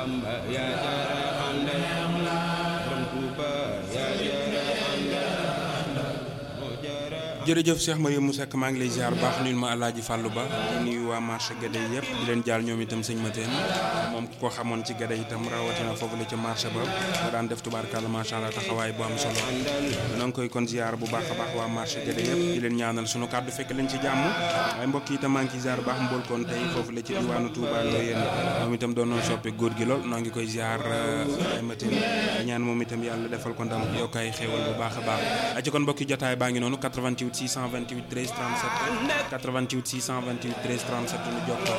Bamba yaa jara àndal borom Tuuba yaa jara àndal moo jara jërëjëf Cheikh Mariam Seck maa ngi lay ziar bu baax nuyul ma Alaaji Fàllu Ba di nuyu waa marché Gade yëpp di leen jaal ñoom itam sëñ Mateen moom ku ko xamoon ci Gade itam rawatina foofu la ca marché ba mu daan def tubaarkàlla macha allah taxawaay bu am solo noo ngi koy kon ziar bu baax a baax waa marché Gade yëpp di leen ñaanal sunu kàddu fekk leen ci jàmm waaye mbokk yi itam maa ngi ciy ziar bu baax mbool kon tey foofu la ci diwaanu Touba Ndoyeen moom itam doon noon soppe góor gi lool noo ngi koy ziar ay Mateen di ñaan moom itam yàlla defal ko ndam yokk ay xéewal bu baax a baax ci kon mbokki jotaay baa ngi noonu 88 628 13 37 88 628 13 37 ñu jokkoo